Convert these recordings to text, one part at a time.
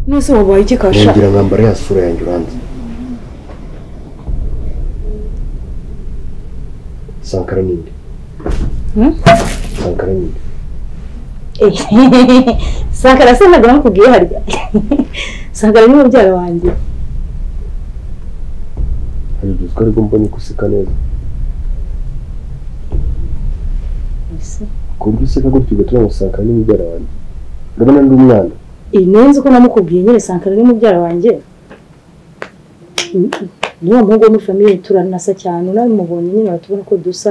mwese wabaye iki kasha ngira nkambara ya sura yanjye uranzi sankara ninde Hmm? sankara ninde Eh, sankara se ntabwo nakubwiye harya sankara ni mubyara wanjye hari uduzu ariko mbonye ko useka neza Ese, ku buryo useka gutyo ugatuma ngo sankara ni mubyara wanjye urabona ndi umwana iyi niyo nzi ko namukubwiye nyine sankara ni mubyara wanjye Mm, mm. niwo muhungu wo muri famiye turanasa cyane unamubonye nyine watubona ko dusa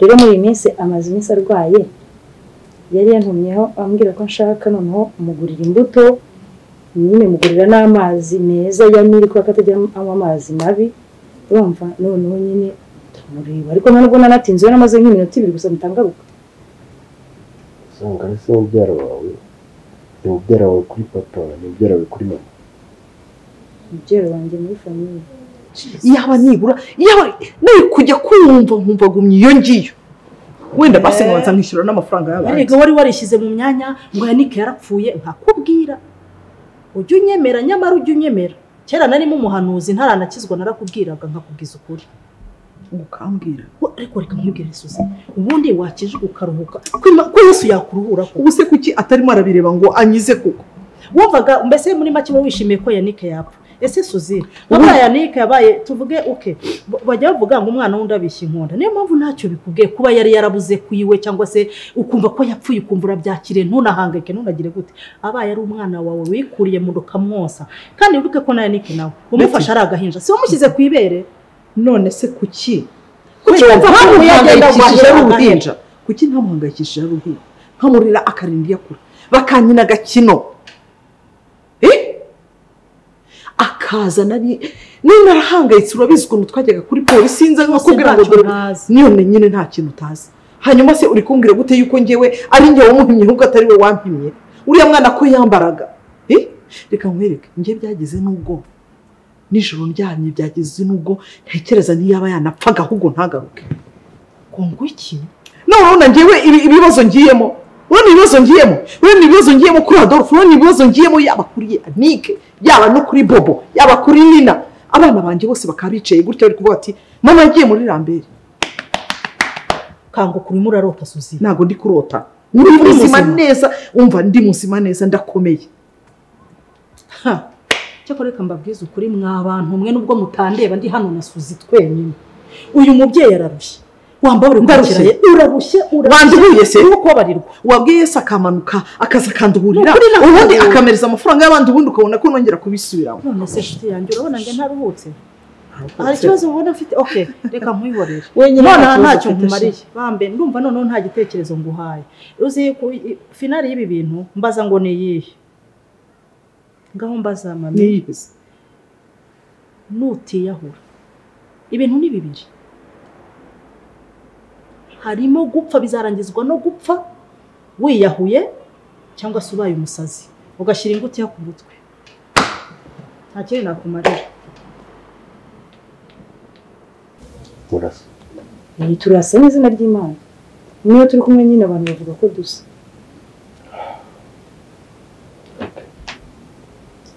rero muri iyi minsi amaze iminsi arwaye yari yantumyeho ambwira ko nshaka noneho mugurira imbuto nyine mugurira n'amazi meza ya nili kuko atajya anywa amazi mabi urumva noneho nyine turamureba ariko nta nubwo nanatinze we namaze nk'iminota ibiri gusa mutangaruka sankara si mubyara wawe ni mubyara wawe kuri papa ni mubyara wawe kuri mama mubyara wanjye muri famiye yaba nibura yaba nari kujya kumva nkumva gumya iyo ngiyo wenda basi nkabanza nkishyura n'amafaranga y'abandi Erega wari warishyize mu myanya ngo yanike yarapfuye nkakubwira ujya unyemera nyamara ujya unyemera kera narimo umuhanuzi ntaranakizwa narakubwiraga nkakubwiza ukuri ukambwira Wa- ariko reka nkubwire Suzy ubundi wakije ukaruhuka kwima- ko yesu yakuruhura ko ubu se kuki atarimo arabireba ngo anyize koko wumvaga mbese muri make uba wishimiye ko yanike yapfa ese suzi nk'aba yanike yabaye tuvuge uke b- bajya bavuga ngo umwana wundi abishya inkonda niyo mpamvu ntacyo bikubwiye kuba yari yarabuze kuyiwe cyangwa se ukumva ko yapfuye ukumva urabyakiriye ntunahangayike ntunagire gute abaye ari umwana wawe wikuriye mu rukamwosa kandi wibuke ko na yanike nawe umufasha ari agahinja si wamushyize ku ibere none se kuki Kuki kuki wumva wumva ko yagenda ntamuhangayikishije ari guhahira uruhinja kuki ntamuhangayikishije ari uruhinja nkamurira akarinda iyo akura bakankina agakino Eh? akaza nari niba narahangayitse urabizi ukuntu twajyaga kuri polisi sinzi nko kubwira ngo ntacyo dore ntazi. niyo nyine nta kintu utazi hanyuma se uri kumbwira gute yuko ngewe ari njye wamuhimye ahubwo atari we wampimye uriya mwana ko yambaraga Eh? reka nkwereke njye byageze n'ubwo nijoro ndyamye byageze n'ubwo ntekereza ntiyaba yanapfaga ahubwo ntagaruke ngo ngwiki noneho na njyewe ibi- ibibazo ngiyemo urabona ibibazo ngiyemo urabona ibibazo ngiyemo kuri adolphe urabona ibibazo ngiyemo yaba kuri anike yaba no kuri bobo yaba kuri nina abana banjye bose bakaba bicaye gutya bari kuvuga bati mama yagiye muri rambere kanguka urimo urarota suzi ntabwo ndi kurota ndi muzima neza umva ndi muzima neza ndakomeye Ha! cyakora reka mbabwize ukuri mwa bantu mwe nubwo mutandeba ndi hano na suzi twenyine uyu mubyeyi ararushye wamba uri Ndarushye. kwakiranye urarushye wanduhuye se uri kubabarirwa wabwiye se akamanuka akaza akanduhurira Nukuri ntabwo ubundi nabonye. akamereza amafaranga y'abandi ubundi ukabona ko nongera kubisubiramo none se nshuti yanjye urabona ngo ntaruhutse hari ikibazo mubona mfite ok reka nkwihorere Wenyine nta none aha kibazo ntacyo ufite, nkumariye bambe ndumva noneho nta gitekerezo nguhaye uzi ko i- finari y'ibi bintu mbaza ngo ni iyihe ngaho mbaza mami niyibizi nutiyahura ibintu ni bibiri harimo gupfa bizarangizwa no gupfa wiyahuye cyangwa se ubaye umusazi ugashyira ingutiya ku mutwe nta kindi nakumarira murasa iyi turasa n'izina ry'imana niyo turi kumwe nyine abantu bavuga ko dusa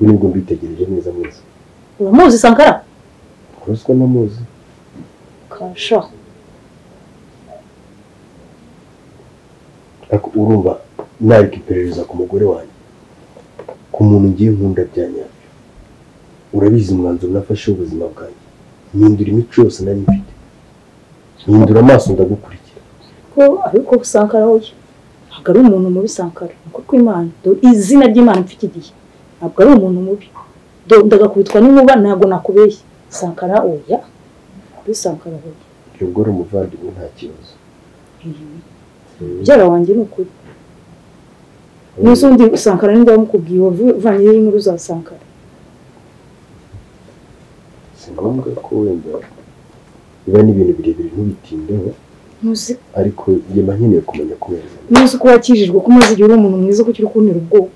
we nibwo mbitegereje neza mwese uramuzi sankara kuraswa n'amuzi kasha ariko urumva narika iperereza ku mugore wanjye ku muntu ngiye nkunda bya nyabyo urabizi umwanzuro nafashe w'ubuzima bwanjye mpindura imico yose nari mfite mpindura amaso ndagukurikira ko ariko sankara hoya ntabwo ari umuntu mubi sankara ni uko kw'imana dore izina ry'imana mfite igihe ntabwo ari umuntu mubi dore ndagakubitwa n'inkuba ntabwo nakubeshye sankara oya kuri sankara hoya iryo gore umuvandimwe nta kibazo mubyara wanjye ni ukuri n'uzundi sankara ninde wamukubwiye wavanyeho inkuru za sankara si ngombwa ko wenda biba n'ibintu birebire ntubitindeho ntuzi ariko njyema nkeneye kumenya kubera ntuzi ko wakijijwe ko umaze igihe uri umuntu mwiza ko ukiri kuntera ubwoba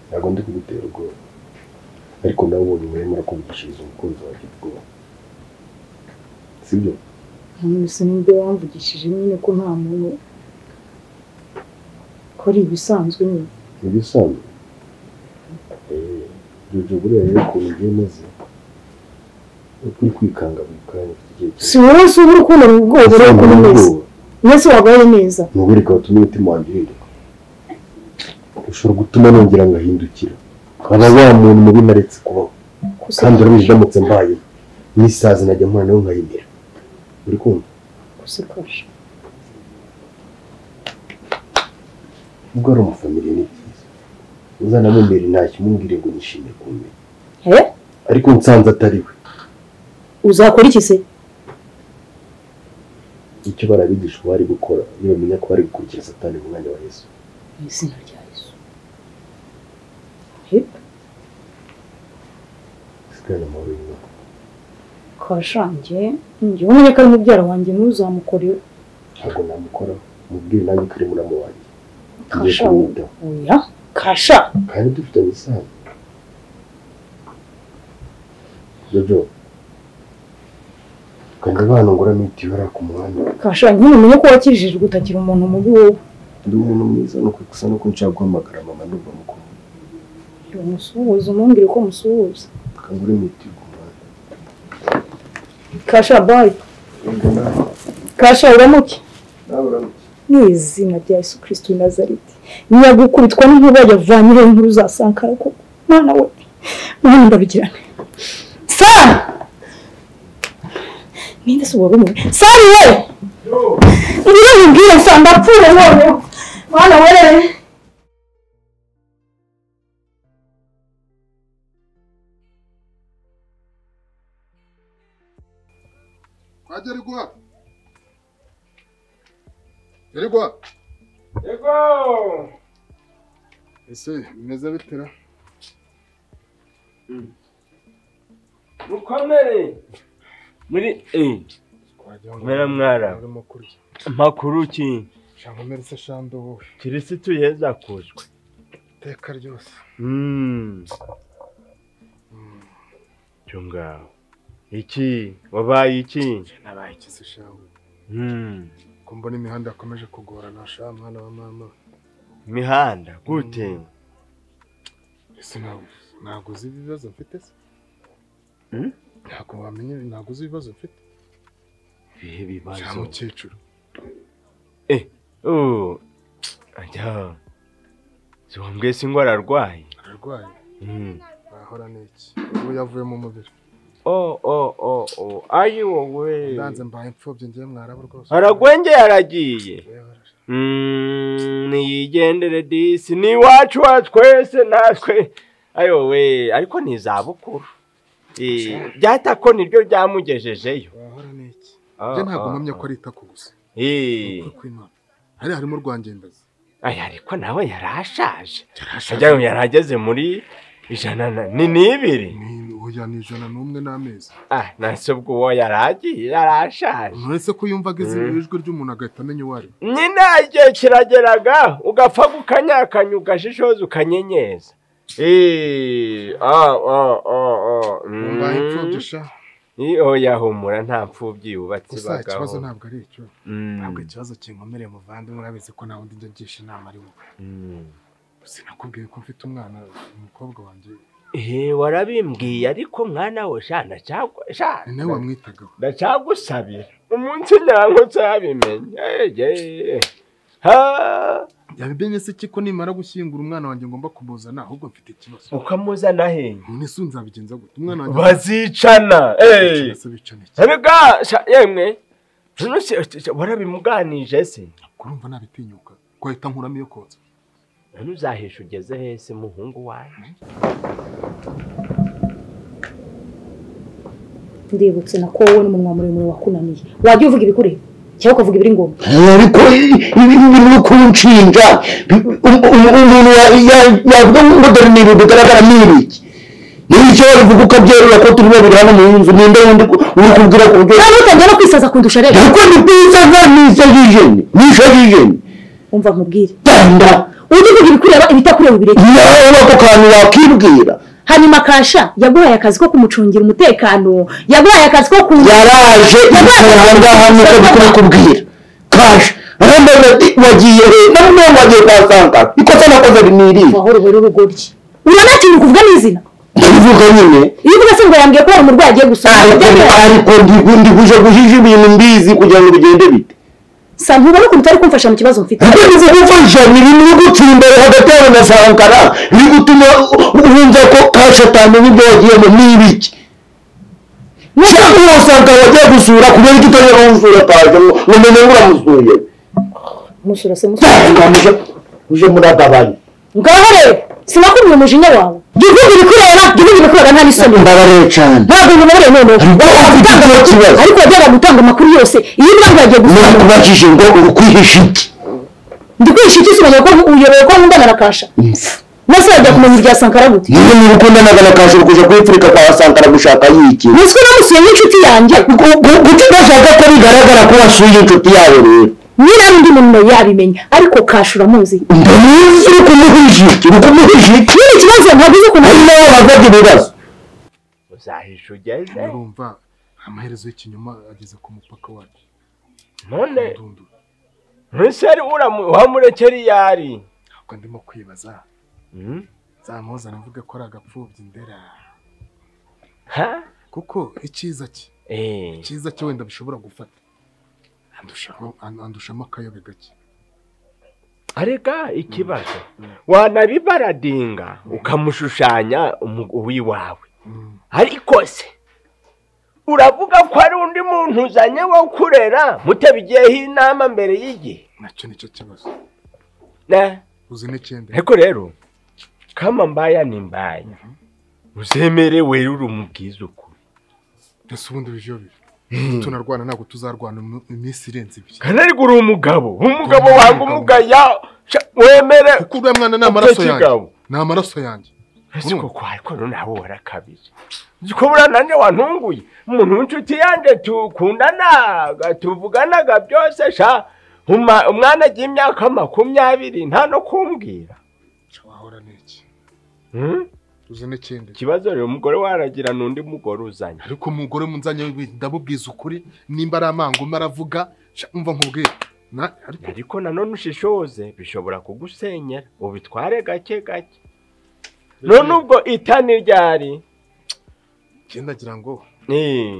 ntabwo ndi kugutera ubwoba ariko nawe ubonye urimo urakuvugishiriza umukunzi wawe ufite ubwoba sibyo ntuzi ninde wamvugishije nyine ko nta muntu ko ari ibisanzwe nyine ibisanzwe Jojo buriya rero ukuntu ugiye umeze uri kwikanga buri kanya ufite igihe cyose si wowe si uba urukundo rwego rwo Ufite kumeza ubwoba. mwese wabaye neza ni wowe reka watuma umutima wanjye uhinduka ushobora gutuma nongera ngahindukira nkaba wa muntu mubi naretse kubaho kandi urabizi ndamutse mbaye n'isazi najya mpura nawe nkayimira uri kumva gusekosha ubwo ari umufamiliya ni byiza uzanamumere ntacyo umubwire ngo nishimire kumenya he ariko nsanze atari we uzakora iki se icyo barabigisha uko bari gukora iyo bamenya ko bari gukurikira satani mu mwanya wa yesu mu izina rya yesu he sigana amahoro y'imana kashange njyewe umureka ari mubyara wanjye ntuzamukoreho ntabwo namukoraho mubwire nanjye ko uri muramo wanjye ngiye kasha kumwitaho oya kasha kandi dufitanye isano jojo kandi abana ngura mitiyo bariya ku muhanda kasha nyine umenye ko wakijijwe utakiri umuntu mubi wowe ndi umuntu mwiza nuko gusa nuko nshaka guhamagara mama ndumva mukuru umusuhuza umubwire ko umusuhuza kangura mitiyo ku muhanda kasha bayi kasha uramuke nawe uramutse mu izina rya yesu kirisiti w'i nazareti nyagukubitwa n'inkuba yavanyiriye inkuru za sankara koko mwana we mwana ndabigirane sara ninde se uwari umwe sara we ngire nkubwire nsanga apfuye noneho mwana we Hadi Rigua. Rigua. Yego! Ese bimeze bitera? Mukomere! Muri eh Wagira mera mwara urimo kurya. makuru ki Shankomere se shando wowe. Kirisitu yeza kuzwe. Iteka ryose. Mm. Chunga. Iki wabaye iki? Nabaye iki se shawe? Mm. Ko mbona imihanda yakomeje kugorana sha mwana wa mama. Mihanda gute? Ese ntabwo ntabwo uzi ibibazo mfite se? Hmm? Ntabwo wamenye ntabwo uzi ibibazo mfite. Bihe Sha bibazo. mukecuru. Eh. Oh. Ajya. Ziwambwiye singwara arwaye. Ararwaye. Mm. Ahora n'iki? Ubu yavuye mu mubiri. Oh oh oh oh. Ayi wowe. Ndanze mbaye imfubyi ngiye mwarabu rwose. Aragwengeye aragiye. Yewe, Mm, niyigendere disi ni iwacu wa twese natwe ayo we ariko ni izabukuru Eh, byatako niryo byamugejejeyo Wahora n'iki? Ah, Njye ntabwo ah, mpamya ko ah. ari itako gusa. Eh, Ukuri kw'Imana. Hariya harimo urwangendazi. aya ariko nawe yari ashaje ajya yari ageze muri ijana na- ni n'ibiri Ni oya ni ijana n'umwe n'amezi ah nase ubwo uwo yari agiye yari ashaje uretse ko yumva ageze Mm. ijwi ry'umuntu agahita amenya uwo ari we. nyine igihe kirageraga ugapfa gukanyakanya ugashishoza ukanyenyeza Eh, ah, ah, ah, ah, mm. mbaye imfubyi sha Ni oya humura nta mfubyi yubatse gusa ikibazo bagaho. ntabwo ari icyo ntabwo Mm. ikibazo kinkomereye muvandimwe urabizi ko nta wundi njya ngisha inama ari wowe Mm. sinakubwiye ko mfite umwana umukobwa wanjye Eh warabimbwiye ariko mwana we sha ndacagwa sha ni nawe wamwitagaho ndacagusabira umunsi nyanko cyabimenye. Ege. Ha yabimenye se iki ko nimara gushyingura umwana wanjye ngomba kumuzana ahubwo mfite ikibazo ukamuzana he? none se nzabigenza gute umwana wanjye Bazicana. Eh. Bicara se bicana iki Erega sha yemwe. None se se- warabimuganije se? urumva nabitinyuka kwahita nkuramo iyo kotsa None uzahisha ugeze he se muhungu wawe? ndibutse na ko wowe n'umunwa muremure wakunaniye wajya uvuga ibikuri cyangwa ukavuga ibiri ngombwa ariko ibi bintu byo kunshinja bi- um- um- umuntu ya- ya- yavuga ngo dore ni ibintu bigaragara ni ibiki niba icyo uvuga ukabyerura ko turi babiri hano mu nzu ninde wundi ku- uri kubwira ku buryo nawe utangira no kwisaza kundusha rero ariko ni byiza nta nisajijeni nisajijeni umva nkubwire danda ujye uvuga ibikureba ibitakureba ubireke nawe ako kantu wakibwira hanyuma kasha yaguhaye akazi ko kumucungira umutekano yaguhaye akazi ko ku yaraje yicara aha ngaha nuko ari kubikubwira kasha arambaza ati wagiye he namwe wagiye kwa sankara ikosa nakoze riniriye mahoro bari urugoryi urabona ikintu kuvuga n'izina ndabivuga nyine iyo uvuga se ngo yambwiye ko hari umurwayi agiye gusoma ariko ariko ndi ndi kuje guhisha ibintu mbizi kugira ngo bigende bite sa ntubona ukuntu utari kumfasha mu kibazo mfite Ibyo gufasha ni bimwe gucira imbere hagati yawe na sankara biri gutuma wumva ko kashatani n'ibyo wagiyemo ni ibiki cyangwa wasanga wagiye gusura kubera ko utari wamusura ataje ngo umenye ngo uramusuye musura se musura ngamuje uje muragabanya ngaho rero sinakubwiye umujinya wawe jya uvuga ibikureba jya uvuga ibikureba nta n'isoni mbabareye cyane ntabwo bimubereye noneho Ariko Wowe ufite wajyaga ikibazo gutanga- kibazo. ariko wajyaga gutanga amakuru yose iyo ubwangu yagiye gusoma none kubajije ngo uri kwihisha iki ndi kwihisha iki usimenya ko uyobewe ko nkundana na kasha maze wajya kumenya irya sankara gute niba niba ukundanaga na kashe uri kujya kuyipfurika kwa sankara gushaka yiki ruswa namusuye n'inshuti yanjye guca udashaka ko bigaragara ko wasuye inshuti yawe rero nyira undi muntu yabimenya ariko kasha uramuzi ndamuzi uri kumuhisha iki uri kumuhisha iki nyine ikibazo ntabwo uzi ukuntu hari n'abo bavugwa ibibazo uzahisha ugeze urumva amaherezo y'ikinyoma ageze ku mupaka wacu none ndundura ntuseri uramu- wamurekera iyo ari ntabwo ndimo kwibaza Hmm? nzamuhoza navuge ko ari agapfubyi ndera Ha? kuko icyiza cye Eh, icyiza cye wenda bishobora gufata andushamo an- andushamo akayobe gake arega ikibazo wanabibaradinga ukamushushanya umu- uw'iwawe Mm. ariko se uravuga ko hari undi muntu uzanye wo kurera mutabigiyeho inama mbere y'igihe nacyo nicyo kibazo Ne? uzi n'icyenda ariko rero kama mbaya ni mbaya uzemere wera uri umubwiza ukuri ese ubundi bijo bibi tunarwana ntabwo tuzarwana mu- iminsi irenze ibiri kandi ariko uri umugabo umugabo wanga umugaya sha- wemere kuko uriya mwana ni amaraso Utekereza yanjye abo. ni amaraso yanjye ese koko ariko none nawe warakabije uzi ko buriya nanjye wantunguye umuntu w'inshuti yanjye tukundana tuvuganaga byose sha Uma- umwana agiye imyaka makumyabiri nta no kumbwira wahora n'iki Hmm? uzi n'ikindi ikibazo rero umugore waragira n'undi mugore uzanye ariko umugore munzanye we, ndamubwiza ukuri nimba ari amangoma aravuga sha, umva nkubwire Na- ariko ariko nanone ushishoze bishobora kugusenyera ubitware gake gake none ubwo itani ryari njye ndagira ngo Eh, eh,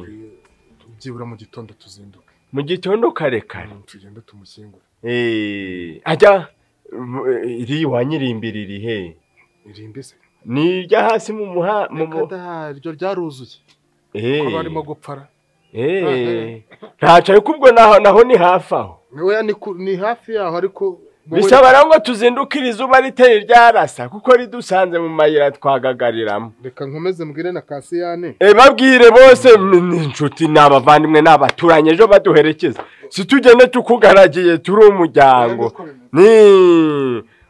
byibura mu gitondo tuzinduke mu gitondo kare kare tugende tumushyingure Eh, ajya eh, iri wanyirimbiri rihe irinde se ni irya hasi mu muha mu mu Kada, iryo ryaruzuye Eh, ko barimo gupfara eh, ntaco ariko ubwo naho naho ni hafi aho Oya, ni ku- ni hafi yaho ariko wowe- bisaba rero ngo tuzindukire izuba riteye ryarasa kuko ridusanze mu mayira twagagariramo reka nkomeze mbwire na kasiyane Eh, babwire bose m- ni inshuti ni abavandimwe ni abaturanyi ejo baduherekeza si tugende tukugaragiye turi umuryango ni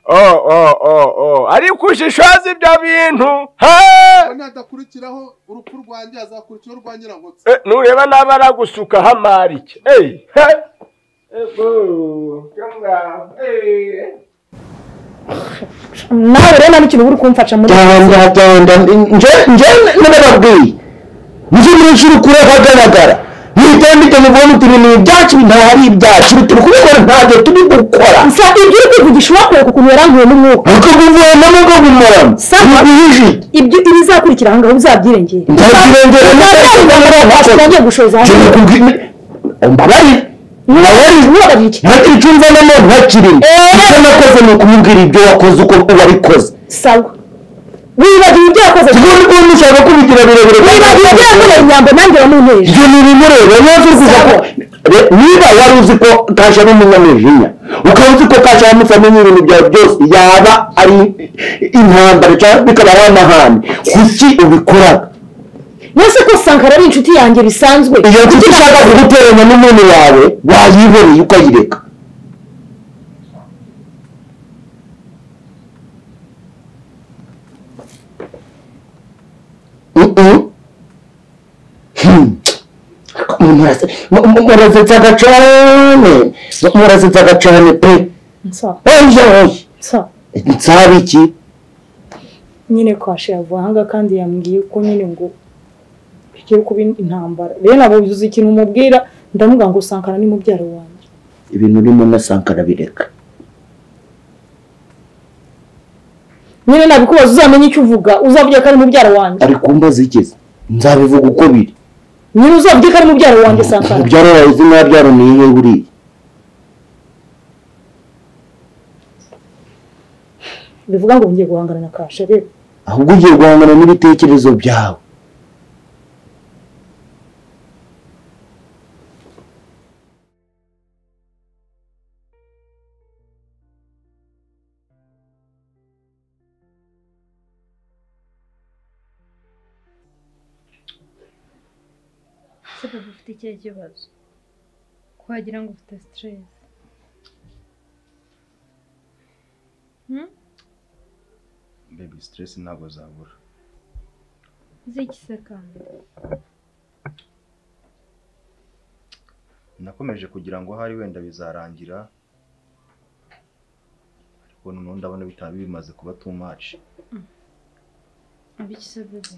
o o o o ariko ushishoze ibyo bintu ha nadakurikiraho urupfu rwanjye hazakurikiraho rwa nyirangotse Eh, nureba naba aragusukaho amari iki eyi he Ego, yo ngaho, eh. nawe rero nta n'ikintu uri kumfasha muri tanda tanda nje nje n'ababwiye muzi mwinshi uri kure hagaragara mwitambike mubona uti ibintu ibyacu ntahari ibyacu turi kubikora ntabyo turi gukora nsa ibyo uri kwivugisha uwakoreka ukuntu yarankuye n'umwuka ariko guverinoma ngo bumurane Sawa. ntibihije ibyo ibizakurikira ahangaho uzabyirengere ntakirengera ngiye gushoza hano ntakirengera mbabarire ntiwababwira iki ntacyo cyumva na none ntakirimo icyo nakoze ni ukumubwira ibyo wakoze uko wabikoze sawa wibagiwe ibyo wakoze ubundi bwundi ushaka kubigira birebire kandi wibagiwe ibyo wakoze. yakoreye inyambo nanjye wamunteje ibyo ni ibimureba niba uzi kuza ko re- niba wari uzi ko kasha ari umunyamujinya ukaba uzi ko kasha yamusamenya ibintu byawe byose yaba ari intambara cyangwa bikaba ari amahane kuki ubikoraga mwese ko sankara ari inshuti yanjye bisanzwe iyo nshuti ushaka kuguteranya n'umuntu wawe wayibereye ukayireka Mm-mm. Hmm. Umuntu arase- mu- mu- murasetsaga cane murasetsaga cane pe Nsa- oya oya nsa. nsaba iki nyine kwashe yavuye ahangaha kandi yambwiye ko nyine ngo bigiye kuba intambara rero ntabwo uzi ikintu umubwira ndamubwira ngo sankara ni mubyara wanjye ibintu urimo na sankara bireka nyine nabikubaza uzamenye icyo uvuga uzavuge ko ari mubyara wanjye ari kumbaza ikiza nzabivuga uko biri nyine uzavuge ko ari mubyara wanjye sankara mubyara wawe uzi mwabyara ni iyihe buriya bivuga ngo ngiye guhangana na kashe rero ahubwo ugiye guhangana n'ibitekerezo byawe se baba ufite ikihe kibazo ko wagira ngo ufite siteresi bebi siteresi ntabwo zabura z'igisekanda nakomeje kugira ngo ahari wenda bizarangira ariko noneho ndabona bitaba bimaze kuba too much abiki se bebe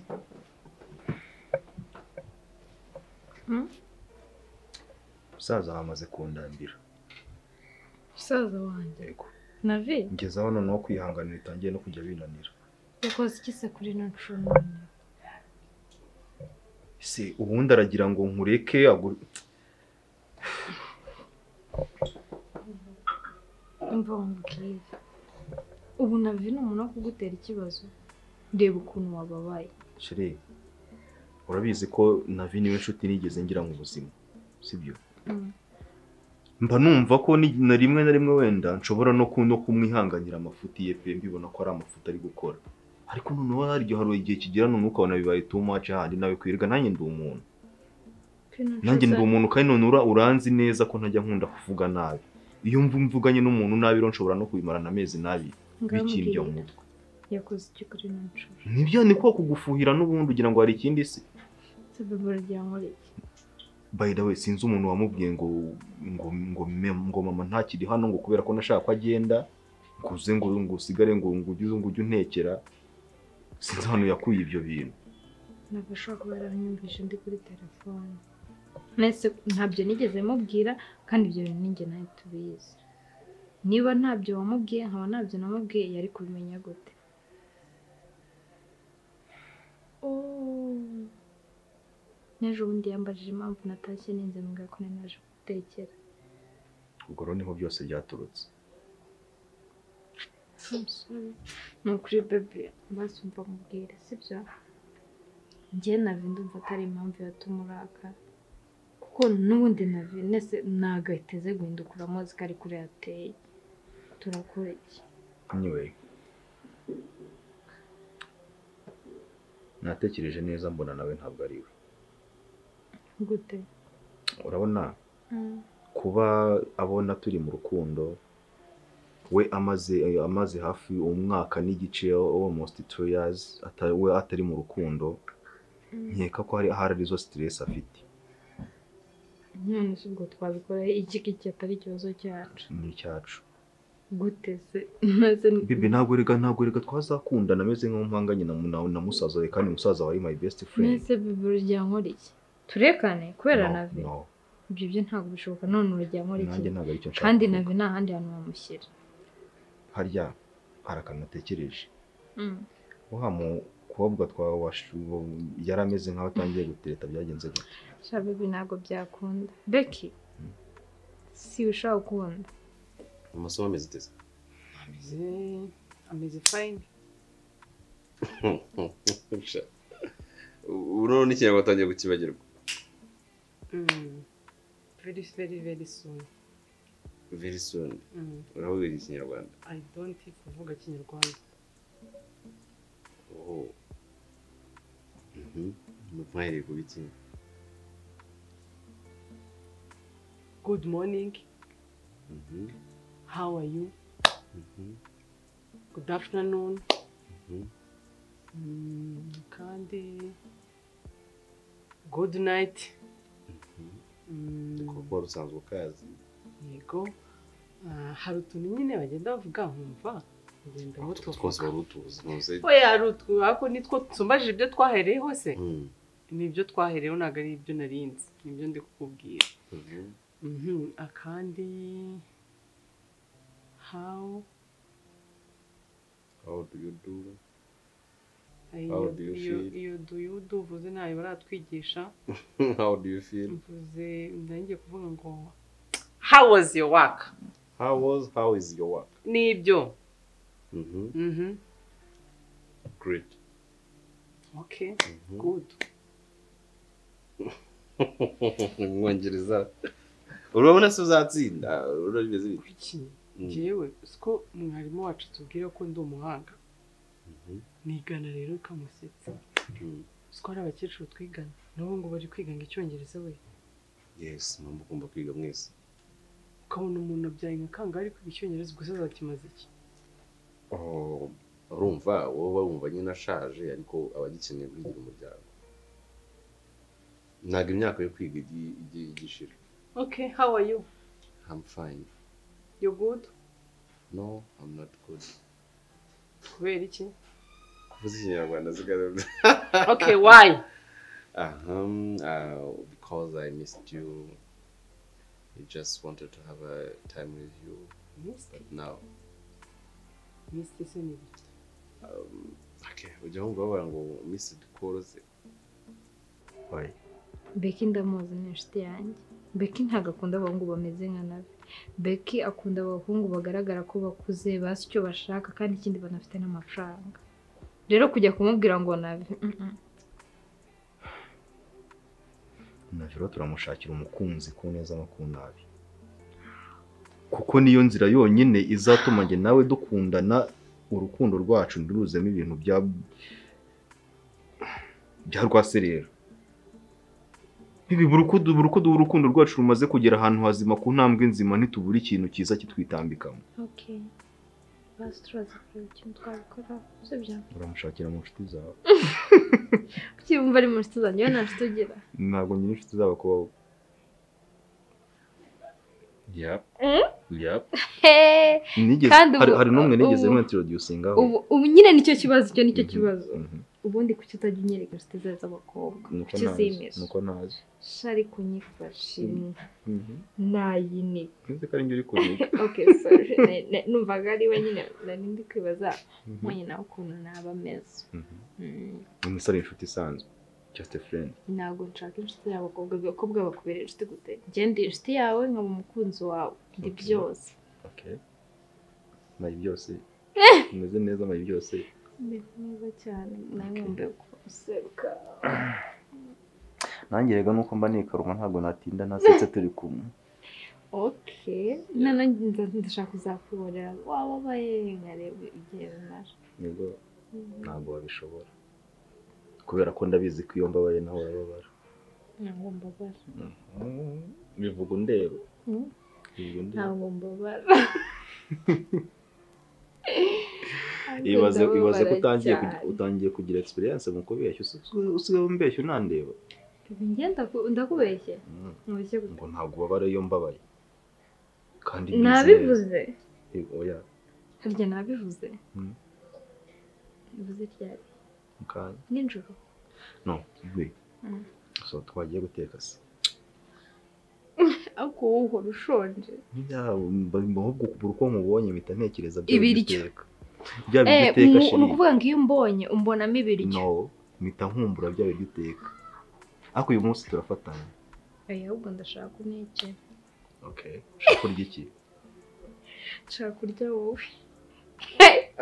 musaza bamaze kundambira umusaza wanjye yego navi ngeze aho noneho kwihangana bitangiye no kujya binanira yakoze iki se kuri ino ncungu ese ubundi aragira ngo nkureke agure imva wambwira ubu navi ni umuntu wo kugutera ikibazo reba ukuntu wababaye shere urabizi ko navi niwe nshuti nigeze ngira mu buzima sibyo Mm. mba numva ko ni- na rimwe na rimwe wenda nshobora no ku- no kumwihanganira amafuti ye pe mbibona ko ari amafuti ari gukora ariko noneho hari igihe hari igihe kigera noneho ukabona bibaye too much handi nawe kwirwa nanjye ndi umuntu nanjye ndi umuntu kandi none ura- uranzi neza ko ntajya nkunda kuvuga nabi iyo mvu mvuganye n'umuntu nabi rero nshobora no kubimarana amezi nabi bikindya mu mutwe yakoze iki kuri ino ncungu nibyo ni ko kugufuhira n'ubundi ugira ngo hari ikindi se se bebe uragira ngo iki by the way sinzi umuntu wamubwiye ngo ngo ngo, me- ngo mama ntakiri hano ngo kubera ko nashaka ko agenda ngo uze ngo ngo usigare ngo ngo ujye ngo ujye untekera sinzi ahantu yakuye ibyo bintu ntabwo ashobora kuba yaranyumvise ndi kuri telefone nese ntabyo nigeze mubwira kandi ibyo bintu ninjye nawe tubizi niba ntabyo wamubwiye nkaba ntabyo namubwiye yari kubimenya gute Oh. n'ejo bundi yambajije impamvu natashye ninze mbwira ko nari naje gutekera ubwo rero niho byose byaturutse I'm sorry. ni ukuri bebe maze umva mubwire sibyo njyewe navi ndumva atari impamvu yatuma urakara kuko n'ubundi navi nese ntago ahiteze guhindukura amuzi ko ari kure yateye turakora iki anyway natekereje neza mbona nawe ntabwo ari we gute urabona kuba abona turi mu rukundo we amaze amaze hafi umwaka n'igice almost two years ata- we atari mu rukundo nkeka ko hari ahari arizo stress afite none se ubwo twabikora iki iki atari ikibazo cyacu n'icyacu gute se nese bibi ntabwo rega ntabwo rega twazakundana ameze nk'umuhanganye na, na, na musaza we kandi musaza wawe my best friend nese bebe urugero nkora iki turekane kubera No, navi no ibyo byo ntabwo bishoboka none urugero nkora iki nanjye ntabwo aricyo nshaka kandi kuvuga. navi nta handi hantu wamushyira harya hari akantu natekereje wa mukobwa twawashu yari ameze nk'aho atangiye gutereta byagenze gute shabe ibi ntabwo byakunda beki si ushaka gukunda amasomo ameze uteze Ameze- ameze fayini ubu n'ikinyarwanda atangiye gukibagirwa veri veri veri suni very soon uravuga ikinyarwanda ayi donti kuvuga kinyarwanda oho Mhm. mwahereye ku biki gudu moningi Mhm. hawa yu Mhm. gudu afutanuni Mhm. kandi gudu nayiti kuko wari usanzwe ukazi yego Ah, hari utuntu nyine bagenda bavuga nkumva ngenda Utwo mutuvuga twose wari utuzi ntuzi oya hari utu ariko nitwo tusumbaje ibyo twahereye hose Mhm. nibyo twahereyeho ntabwo ari ibyo narinzi nibyo ndi kukubwira Mhm. Mhm, akandi hawo how do you do How iyo do you iyo feel? iyo do you do uvuze ntayo baratwigisha how do you feel mvuze ndangiye kuvuga ngo how was your work how was how is your work nibyo Mhm. mhm great okay Mhm. good umwongereza urabona se uzatsinda urabizi kuki Mm. njyewe siko mwarimu wacu tubwira ko ndi umuhanga nigana rero ikamusetsa Mm. siko hari abakecuru twigana nabo ngo bari kwiga ngo icyongereza we yes mwamba ugomba kwiga mwese ukabona umuntu abyaye nka kangahe ari kwiga icyongereza ubwo se azakimaze iki Oh, urumva wowe uba wumva nyine ashaje ariko aba agikeneye kugira umuryango ntabwo imyaka yo kwiga igi- igiye igishira okay how are you I'm fine you good no I'm not good kubera iki kuvuze ikinyarwanda zigarura okay why aha uh, because I missed you I just wanted to have a time with you Misty but now Misty se ni iki um, okay ujya wumva bavuga ngo missed calls Why? beki ndamuzi ni inshuti yanjye beki ntabwo akunda abahungu bameze nka nawe beki akunda abahungu bagaragara ko bakuze bazi icyo bashaka kandi ikindi banafite n'amafaranga rero kujya kumubwira ngo nabi rero turamushakira umukunzi ku neza no ku nabi kuko niyo nzira yonyine izatuma njye nawe dukundana urukundo rwacu ntiruzemo ibintu bya bya rwaserera ntibibura uko du- buri uko duha urukundo rwacu rumaze kugera ahantu hazima ku ntambwe nzima ntitubura ikintu cyiza kitwitambikamo oke basi turaza kureba ikintu twabikora sibyo uramushakira mu nshuti zawe ucyumva ari mu nshuti zanjye we nta nshuti ugira ntabwo nyine inshuti zabo kuba wowe yap yap heee nigeze Kandi ubu- hari hari n'umwe nigeze ubu- mwintroducingaho ubu ubu nyine nicyo kibazo icyo nicyo kibazo Mhm. ubundi kuki utajya unyereka inshuti zawe z'abakobwa nuko kuki nazi uzimisha nuko nazi shari kunyifasha imwe Mhm. nayinika nzi ko ari njye uri kureba okay sorry Ne- ne- numvaga ari we nyine nari ndi kwibaza mwenye nawe ukuntu naba ameze Mhm. Mm, ni umusore inshuti isanzwe just a friend ntabwo nshaka inshuti y'abakobwa abakobwa bakubera inshuti gute ngende inshuti yawe nkaba umukunzi wawe ndi Okay. byose okay mayi byose umeze neza mayi byose ndi mwiza cyane nawe mbe kuseruka nanjye rega nuko mba nikaruma ntabwo natinda nasetse turi kumwe okay nanjye nza- ndashaka kuzakuborera waba ubaye nkareba igihe runaka nibwo ntabwo wabishobora kubera ko ndabizi ko iyo mbabaye nawe urababara ntabwo mbabara bivuga undeba Mm. bivuga undeba ntabwo mbabara ibaze ibaze ko Ndababara utangiye ku- cyane. utangiye kugira experience mu kubeshya usigaye usigaye umbeshya unandeba ngenda ndakubeshye Mm. mubeshye gute ngo ntabwo ubabara iyo mbabaye kandi bize- nabivuze Eh, oya harya nabivuze Mm. bivuze ryari mu kanya nijoro no we Mm. so twagiye guteka se ariko wowe uhora ushonje ahubwo kubura uko nkubonye mpita ntekereza bya Ibiryo. biteka bya Eh, biryo uteka mu- ni shiri ukuvuga ngo iyo umbonye umbonamo ibiryo no mpita nkumbura bya biryo uteka ariko uyu munsi turafatanya oya ahubwo ndashaka uneke okay ushaka kurya iki nshaka kurya wowe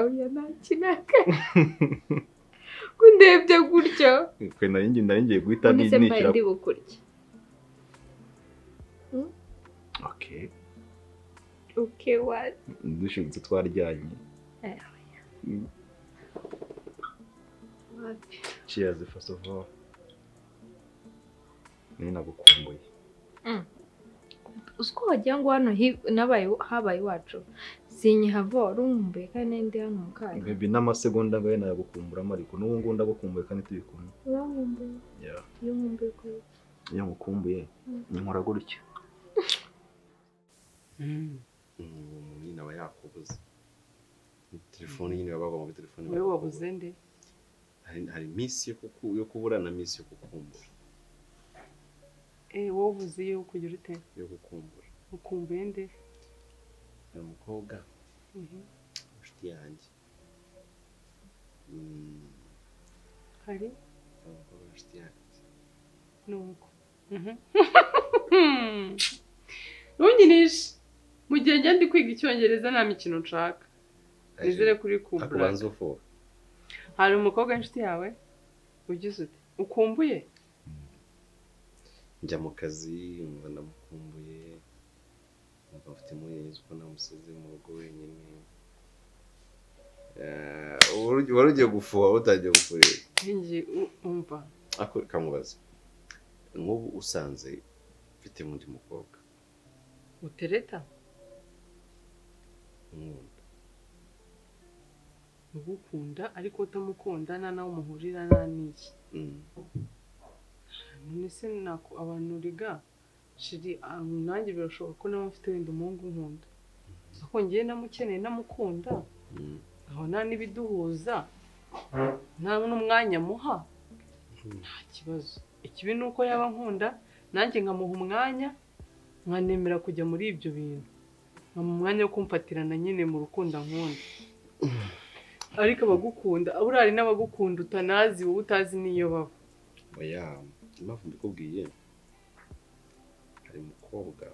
oya ntakinaka ko ndebye gutyo twe nari ngiye nari ngiye guhita ni- ndetse mbaye nishyira ndi bukurya okay uke wari dushobotse twaryanye Eh, Mm. wapi cheers first of all nari nagukumbuye uzi ko wagira ngo hano hi- nabaye habaye iwacu sinyihava wari umumbuye kandi ndi hano mu kanya baby n'amasegonda ngayo nayagukumburamo ariko n'ubu ngubu ndagukumbuye kandi turi kumwe uramumbuye Yeah. iyo umumbuye ukora iki? iyo ngukumbuye nkora gutya Mm. umuntu nyine aba yakubuze telefone nyine baba bagomba muri telefone wowe wabuze nde hari hari iminsi yo kuku- yo kubura na minsi yo kukumbura eh wowe ubuze iyo kugira ute yo kukumbura ukumbuye nde hari umukobwa Mhm. inshuti yanjye Mm, hari ubwo inshuti yanjye nuko ntungirishe mu gihe njya ndi kwiga icyongereza nta mikino nshaka nizere kuri kumbura akubanza ufura hari umukobwa w'inshuti yawe ugize ute ukumbuye njya mu kazi numva ndamukumbuye numva mfite impungenge ko namusize mu rugo wenyine Eh, wari wari ugiye gufuha utangiye gufurira ngiye umva Ako kamubaza nk'ubu usanze mfite undi mukobwa utereta nkunda ugukunda ariko utamukunda nta nawe umuhurira nta n'iki Mm. none se nako abantu uriga shiri ah, nanjye birashoboka ko nawe mfite wenda umuhungu nkunda ako ngiye namukeneye namukunda Mm. aho nta n'ibiduhuza nta n'umwanya muha nta kibazo ikibi ni uko yaba nkunda nanjye nkamuha umwanya nkanemera kujya muri ibyo bintu nkamuha umwanya wo kumfatirana nyine mu rukundo nkunda ariko abagukunda burari n'abagukunda utanazi wowe utazi n'iyo baba oya impamvu mbikubwiye hari umukobwa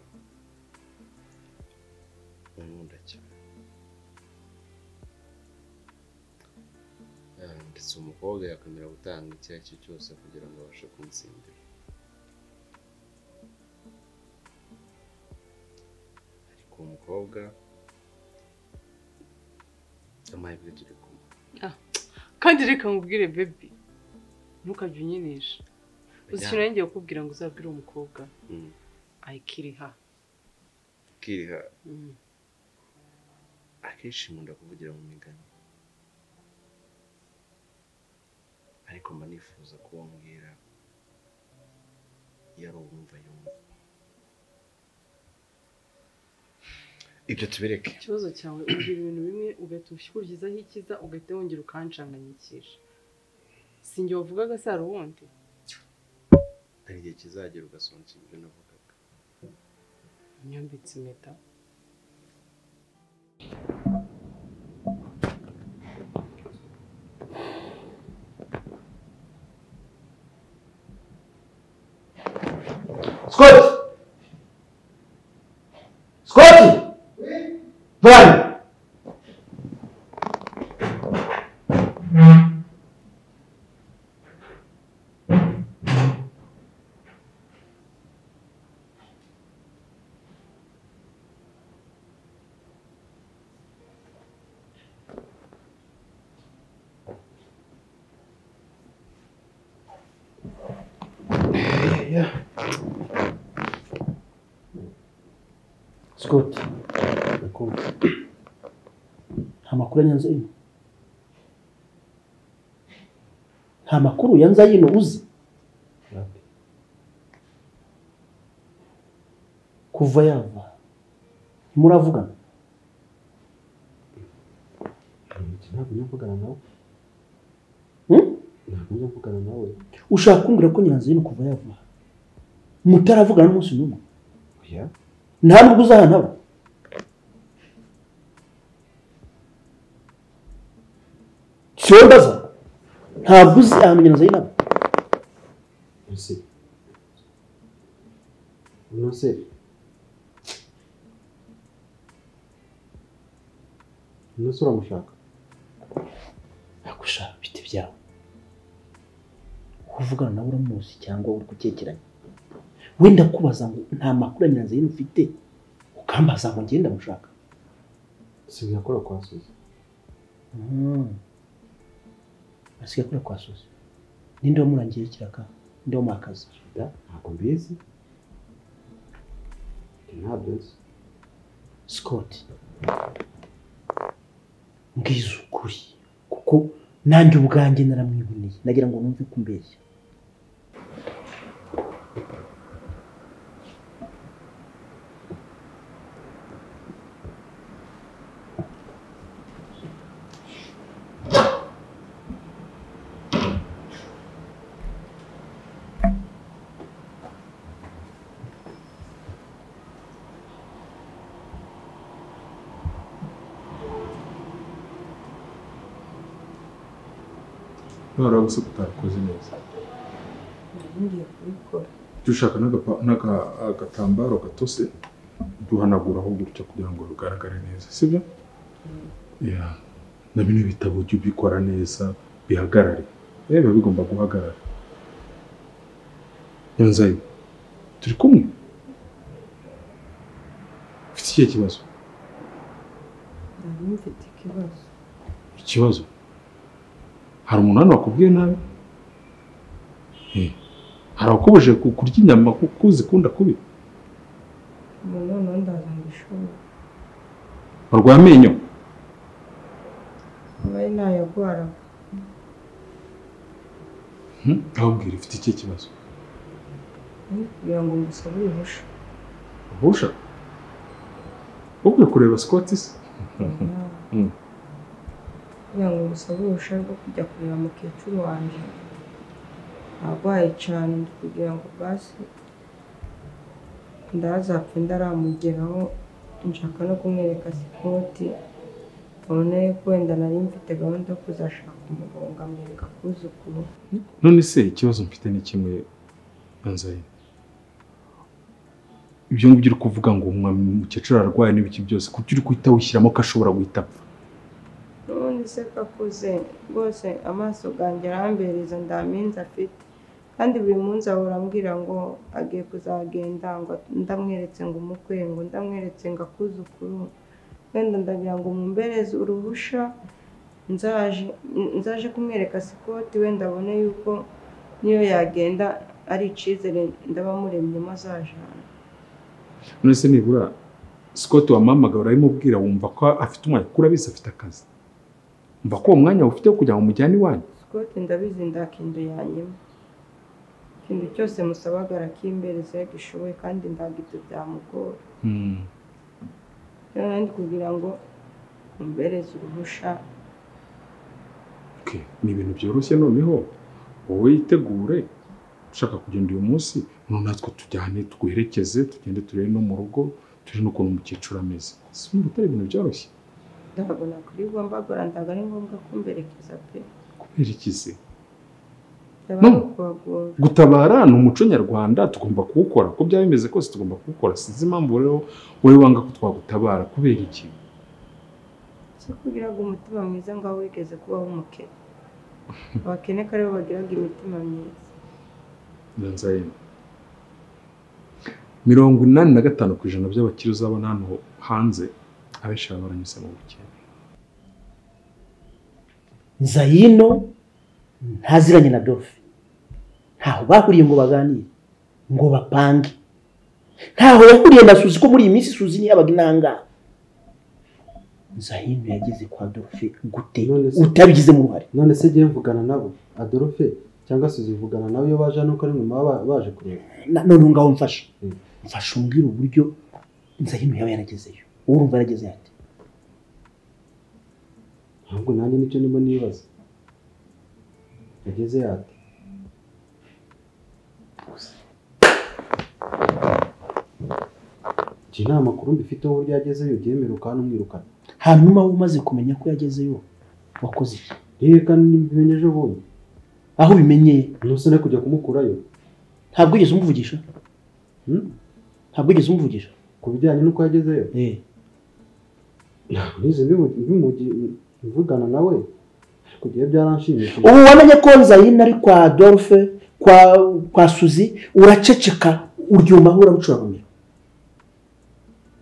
unkunda cyane Eh, ndetse uwo mukobwa yakwemera gutanga icyo ari cyo cyose kugira ngo abashe kuntsindira ariko uwo mukobwa amahirwe turi kumwe kandi reka nkubwire bebi ntukajye unyinisha uzi ikintu ngiye kukubwira ngo uzabwire uwo mukobwa Mm. ayikiriha ukiriha Mm. akenshi nkunda kuvugira mu migani ariko mba nifuza ko wambwira iyo ari uwumva yumva ibyo tubireke ikibazo cyawe ugira ibintu bimwe ugahita ubikurikizaho ikiza ugahita wongera ukanshanganyikisha si njye wavugaga se hari uwundi hari igihe kizagera ugasonza ibyo navugaga nyambitse impeta Scott Scott Brian Scott. Nakubwa. Nta makuru yanze ino. Nta makuru yanze ino uzi. Kuva yava. Ntimuravugana. ntabwo njya mvugana nawe Hmm? ntabwo njya mvugana nawe Ushaka kumbwira ko nyiranzu ino kuva yava. Mutaravugana n'umunsi n'umwe. oya Nta nubwo uzahana aba. Siwe mbaza. Ntabwo uzi ahantu nyiranzu ino aba. ese uno se uno se uramushaka nagushaka bite byawe uvugana nawe uramuzi cyangwa uri gukekeranya wenda kubaza ngo nta makuru ya nyiranzira ufite ukambaza ngo ngende ndamushaka si biyakora kwa suzi asigaye akora kwa sozi ninde wamurangiye ikiraka ninde wamuhakaza da ntabwo mbizi ntabyo nzi sikoti mbwiza ukuri kuko nanjye ubwanjye naramwiboneye nagira ngo numve ko umbeshya kubera gusa kutakoze neza ngiye kubikora dushaka n'agapa- n'aga- agatambaro gatose duhanaguraho gutya kugira ngo rugaragare neza sibyo Ya, na bino bitabo ujye ubikora neza bihagarare eh biba bigomba guhagarara yanzayi turi kumwe ufite ikihe kibazo nari mfite ikibazo ikibazo hari umuntu hano wakubwiye nabi Eh, hari abakubujije ku- kurya inyama kuko uzikunda kubi ubu noneho ndaza ngo ishuri barwaye amenyo nari ntayagwaraga Hmm, ahubwira ifite ikihe kibazo Ndi kugira ngo ngusabe uruhushya Busha? Ukwiye kureba Scott se? Hmm. kugira ngo ngusabe uruhushya rwo kujya kureba mukecuru wanjye arwaye cyane ndi kugira ngo basi ndazapfe ndaramugeraho nshaka no kumwereka sikoti ubona yuko wenda nari mfite gahunda yo kuzashaka umugabo nkamwereka kuzukuru None se ikibazo mfite ni kimwe Banzayi. Ibyo ngibyo uri kuvuga ngo umwa- umukecuru ararwaye n'ibiki byose kuko uri guhita wishyiramo ko ashobora guhita apfa. n'ubundi se kakuze rwose amaso ganjye arambereza nta minsi afite kandi buri munsi ahora ambwira ngo agiye kuzagenda ngo ndamweretse ngo umukwe ngo ndamweretse ngo akuzukuru wenda ndagira ngo mumbereze uruhusha nzaje nzaje kumwereka sikoti wenda abone yuko niyo yagenda ari icyizere ndabamuremyemo azajana None se nibura Scott wampamagara uramubwira wumva ko afite umwanya kuko urabizi afite akazi. Umva ko uwo mwanya ufite wo kugira ngo umujyane iwanyu. sikote ndabizi ndakindu yanyuma ikintu cyose musabaga arakimbereza iyo agishoboye kandi ndagibyo byamugora Hmm. rero nandi kugira ngo mumbereze uruhusha Okay. Ni ibintu byoroshye noneho wowe yitegure ushaka kugenda uyu munsi none natwe tujyane twiherekeze tugende turebe no mu rugo turi n'ukuntu umukecuru ameze. Si atari ibintu byoroshye. ntabwo nakwirwa mbagora ntabwo ari ngombwa kumberekeza pe Kubera iki se? byaba ari ukubagora gutabara ni umuco nyarwanda tugomba kuwukora uko byaba bimeze kose tugomba kuwukora sinzi impamvu rero wowe wanga ko twagutabara kubera iki si kugiraga umutima mwiza ngo aho wigeze kubaho umukene abakene ko aribo bagiraga imitima myiza nzayina mirongo inani na gatanu ku ijana by'abakire uzabona hano hanze abenshi baba baranyuze mu bukene nzayino ntaziranye na dofe ntaho bahuriye ngo baganire ngo bapange ntaho yahuriye na suzi ko muri iyi minsi suzi ntiyabaga inangaha nzayino yageze kwa dofe gute utabigizemo uruhare none se jyewe mvugana nabo adolphe cyangwa se uzivugana nabo iyo baje nuko ari nyuma baba baje kureba Na- none ngaho mfasha mfasha umbwire uburyo nzahino yaba yaragezeyo urumva yarageze ate ahubwo nanjye nicyo ndimo nibaza yageze yate jya inama kuru mbifiteho uburyo yagezeyo ubyemere ukanumwirukana hanyuma wowe umaze kumenya ko yagezeyo wakoze iki reka mbimenye ejo bundi aho ubimenyeye ntusane kujya kumukurayo ntabwo wigeze umuvugisha ntabwo wigeze umuvugisha ku bijyanye n'uko yagezeyo ntabwo nize mbimu- mbimu- mvugana nawe ariko jyewe byaranshimishije ubu wamenye ko nzayina ari kwa dorfe kwa kwa suzi uraceceka uryumaho uramucuramira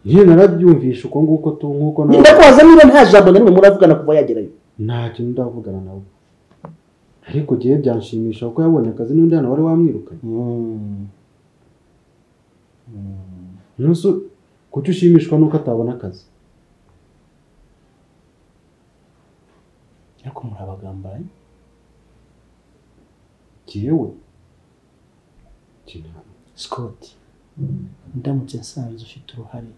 njyewe narabyumvishe uko nguko tu nk'uko nawe ndakubaza niba nta jambo na rimwe muravugana kuva yagerayo ntacyo ndavugana nawe ariko jyewe byanshimisha kuko yabonye akazi n'undi hano wari wamwirukanye ntusi kuki ushimishwa n'uko atabona akazi ariko muri abagambanyi jyewe scott ndamutse nsanze ufite uruhare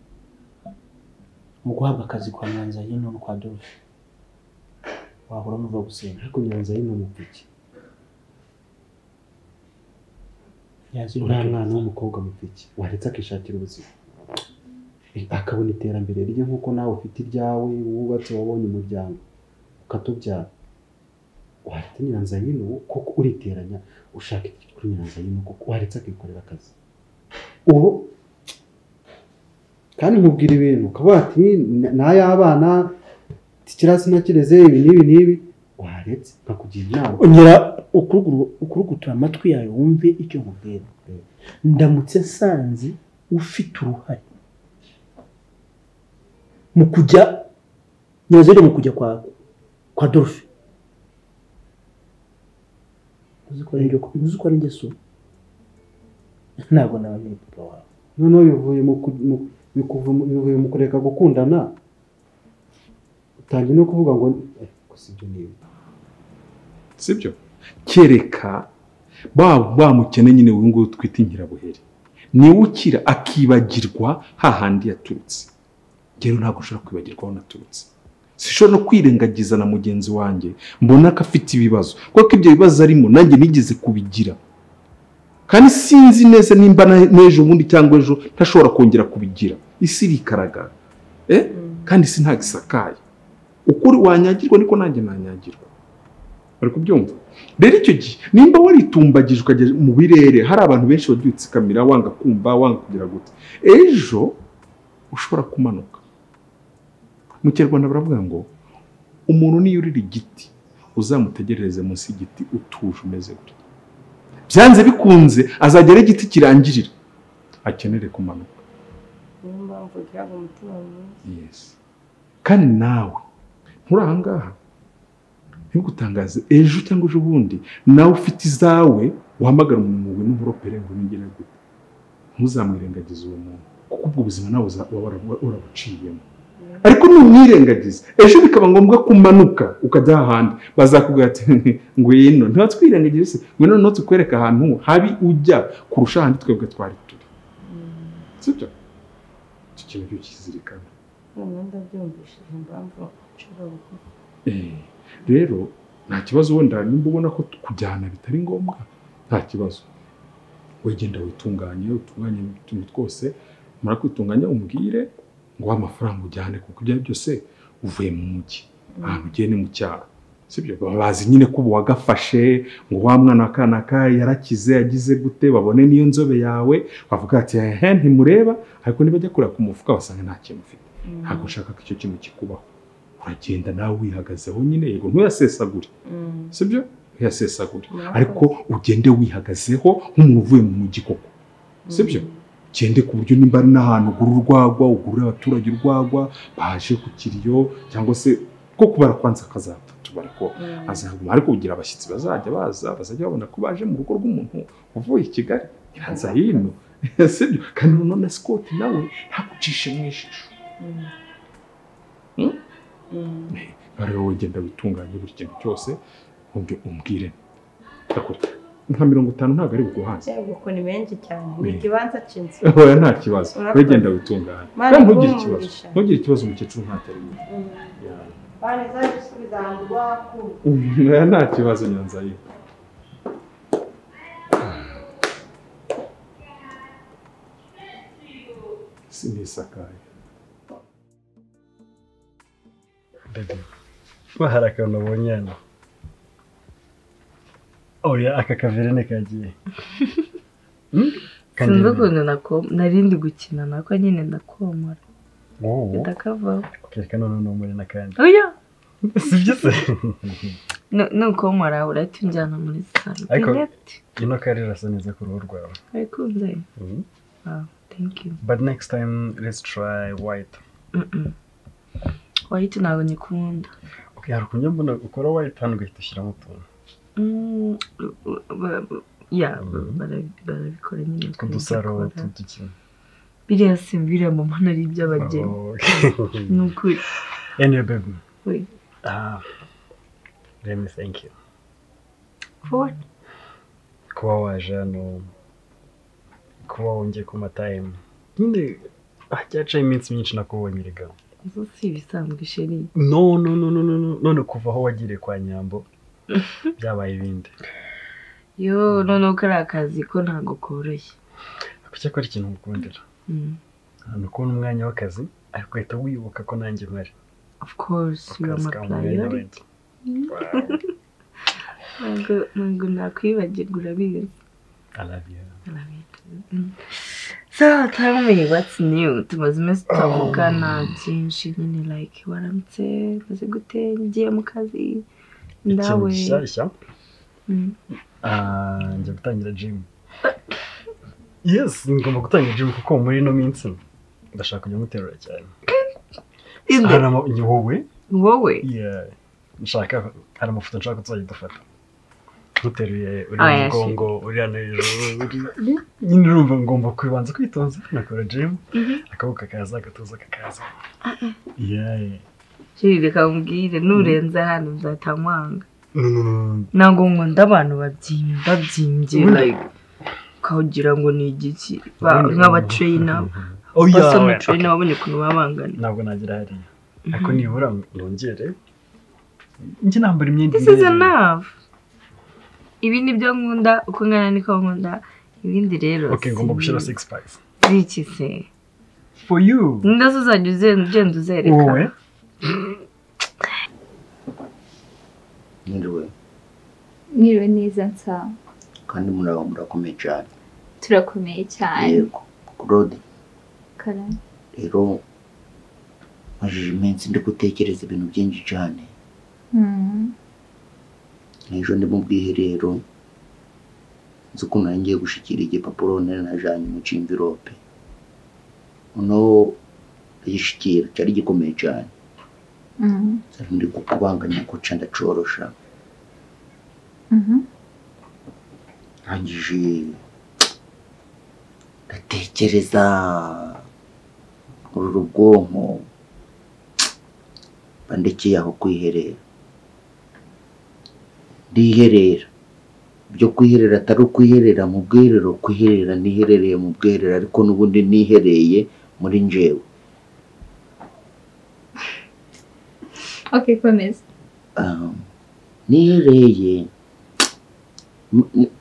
mu guhabwa akazi kwa nyanzayino no kwa dorfe wahora n'uva gusenga ariko nyanzayino mupiki yazira uriya mwana w'umukobwa mupiki waretse akishakira ubuzima Eh, akabona iterambere rye nk'uko nawe ufite iryawe wubatse wabonye umuryango ukatubyara waretse nyiranzayino kuko uriteranya ushaka iki kuri nyiranzayino kuko waretse akikorera akazi ubu kandi nkubwira ibintu ukavuga ati n'ay'abana tikirasi nakireze ibi n'ibi n'ibi waretse nkakugira inama ongera ukuruguru- ukurugutura amatwi yawe wumve icyo nkubwira ndamutse nsanze ufite uruhare mu kujya nyazere mu kujya kwa kwa Dolphe uzi ko ari njye uzi ko ari njye so ntabwo nabamenye papa wawe noneho bivuye mu ku- mu- bikuva mu- bivuye mu kureka gukundana utangiye no kuvuga ngo eh, ko si ibyo n'ibi sibyo kereka ba wa mukene nyine uyu nguyu twita inkirabuheri niwe ukira akibagirwa hahandi yaturutse rero ntabwo nshobora kwibagirwa aho naturutse sishobora no kwirengagiza na mugenzi wanjye mbona ko afite ibibazo kuko ibyo bibazo arimo nanjye nigeze kubigira kandi sinzi neza nimba na- n'ejo bundi cyangwa ejo ntashobora kongera kubigira isi irikaragara eh? kandi isi ntabwo isakaye ukuri wanyagirwa niko nanjye nanyagirwa bari kubyumva rero icyo gihe nimba waritumbagijwe ukajya mu birere hari abantu benshi babyutse kamera wanga kumva wanga kugira gute ejo ushobora kumanuka mu kinyarwanda baravuga ngo umuntu niyo urira igiti uzamutegerereze munsi y'igiti utuje umeze gutya byanze bikunze azagera aho igiti kirangirira akenere kumanuka niyo mpamvu ugira ngo umutima mwiza yesi kandi nawe nturi aha ngaha ntigutangaze ejo cyangwa ejo bundi nawe ufite izawe uhamagara umuntu ngo n'umuropere ngo nigere gute ntuzamwirengagize uwo muntu kuko ubwo buzima nawe uza- uba warabu- warabuciyemo ariko numwirengagiza ejo bikaba ngombwa ko umanuka ukajya ahandi bazakubwira ati ngwino ntiwatwirengagize se ngwino noneho tukwereka ahantu habi ujya kurusha ahandi twebwe twari turi sibyo icyo kintu cyo kizirikana noneho ndabyumvishije impamvu nshobora gukora Eh, rero nta kibazo wenda nimba ubona ko kujyana bitari ngombwa nta kibazo wegenda witunganye utunganye utuntu twose umara kwitunganya umubwire ngo wa amafaranga ujyane kuko ibyo ari byose uvuye mu mujyi ahantu ugiye ni mu cyaro sibyo baba bazi nyine ko ubu wagafashe ngo wa mwana wa kanaka yarakize agize gute babone n'iyo nzobe yawe bavuga ati ehe ntimureba ariko nibajya kureba ku mufuka basanga nta kintu ufite ntabwo nshaka ko icyo kintu kikubaho uragenda nawe wihagazeho nyine yego ntuyasesagure sibyo ntuyasesagure Murakoze. ariko ugende wihagazeho nk'umuntu uvuye mu mujyi koko sibyo ugende ku buryo nimba ari n'ahantu ugura urwagwa ugurira abaturage urwagwa baje ku kiriyo cyangwa se ko kubara kwanza akazapfa tubara ko Mm. azaguma ariko kugira abashyitsi bazajya baza bazajya babona ko baje mu rugo rw'umuntu uvuye i kigali iranza hino sibyo kandi none sikoti nawe ntagucishe mu ijisho Hmm? ariho wegenda witunganye buri kintu cyose wumve umbwire ndakora nka mirongo itanu ntabwo ari buguhaze cyangwa ukuntu ni benshi cyane ni Eh. ikibanza cy'inzu oya nta kibazo Urakoze. wegenda witunganye Mana kandi ntugire ikibazo ikumugisha. ntugire ikibazo umukecuru ntacyo ari buguhe. Mm. Ya. bane zaje gusubiza ahantu rwakuru oya nta kibazo nyanzaye sinisakaye bebe kuba hari akantu abonye hano oya aka kaverine kagiye Hmm? sinzi Kandebe. ukuntu nako- narindi gukina nako nyine ndakomora Wowe, ndakavaho kereka noneho n'umuri n'akandi oya sibyo se Nu- nukomora urahita unjyana muri salo ariko direct ino kari irasa neza ku ruhu rwawe arikunze Mhm. wow thank you but next time let's try white Mm-mm. wahita ntabwo nyikunda okay hari ukuntu mbona ukora white hano ugahita ushyiramo utuntu Mm, u- ba- ba- ya Mhm. bara- barabikora nyine tw'udusaro tukabikora. tw'udukino biriya simbiriya mama nari iby'abageni Okay. ni ukuri anyway baby we ah let me thank you for kuba waje hano kuba wongeye ku matayimu nyine hacyacaye iminsi myinshi nakubonye erega zo si ibisanzwe sheri no no no no no no none kuva aho wagiriye kwa nyambo byabaye ibindi yo noneho kariya kazi ko ntabwo koroshye ariko cyakora ikintu ngukundira ni ukubona umwanya w'akazi ariko uhita wibuka ko nanjye mpari of course you are Akazi my ka muntu priority wenda. Wow. ntabwo ntabwo nakwibagirwa urabizi so tell me what's new tumaze iminsi tuvugana byinshi nyine like waramutse maze gute ngiye mu kazi ikintu ndawe gishyashya Mm. Ah, njya gutangira jimu yes ngomba gutangira jimu kuko muri ino minsi ndashaka kujya muterura cyane Inde? hari ama- ni wowe wowe Yeah. nshaka hari amafoto nshaka ko tuzajya dufata ntuteruye uri Ah, mu yeah, sure. mugongo uri hano hejuru uri- nyine urumva ngomba kubanza kwitonza nakora jimu Mhm. akaboko kakaza agatuza kakaza Ah, Yeah. Shiri reka nkubwire nurenze hano nzatamwanga No, no, no, no. ntabwo nkunda abantu babyimbye babyimbye Mm. like ukagira ngo ni igiki Mm. nk'abatreyina Oh, yeah, basa yeah, amatreyina babonye ukuntu baba bangana ntabwo nagira hariya Mhm. ariko nibura nongere njye nambara imyenda this is imwe. enough ibi ni byo nkunda uko nkana niko nkunda ibindi rero Okay, ngomba gushyira six pack ziki se for you nda zo uzajya uzen- ugenda uzereka wowe Mwiriwe mwiriwe neza nsa kandi muraba murakomeye cyane turakomeye cyane yego Claude karani rero majije iminsi ndi gutekereza ibintu byinshi cyane Mm. ejo ndi mu bwiherero nzi ukuntu nari ngiye gushyikira igipapuro nari najanye mu cimvirope noneho agishyikira cyari gikomeye cyane Mm. cyari ndi kukubanganya ko ca ndacorosha Mhm. rangije ndatekereza ngorora ubwonko bandekeye aho kwiherera ndiherera byo kwiherera atari ukwiherera mu bwiherero kwiherera niherereye mu bwiherero ariko n'ubundi nihereye muri njyewe okay komeza um, nihereye m- m-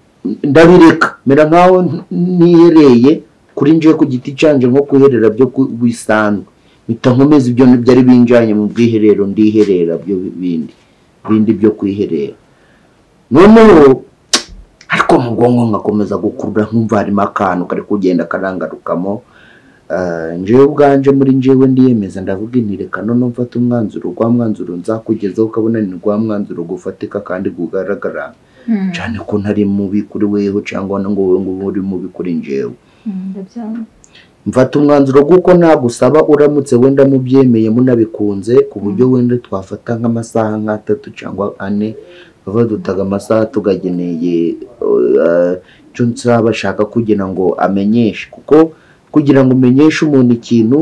ndabireka mera nkaho n- nihereye kuri njewe ku giti canje nko kuherera byo ku- bisanzwe mpita nkomeza ibyo n- byari binjanye mu bwiherero ndiherera byo bi- bindi bindi byo kwiherera noneho ariko mu bwonko nkakomeza gukurura nkumva harimo akantu kari kugenda karangarukamo Ah, njyewe ubwanje muri njyewe ndiyemeza ndavuga inti reka none mfate umwanzuro rwa mwanzuro nzakugezaho ukabona ni rwa mwanzuro gufatika kandi kugaragara Mm. cyane ko ntari mubi kuri weho cyangwa ngo wowe ngo ube uri mubi kuri njyewe Mm, ndabyanga mfata umwanzuro kuko nagusaba uramutse wenda mubyemeye munabikunze ku buryo wenda twafata nk'amasaha nk'atatu cyangwa ane bava dutaga amasaha tugageneye eh, icyo nsaba bashaka kugira ngo amenyeshe kuko kugira ngo umenyeshe umuntu ikintu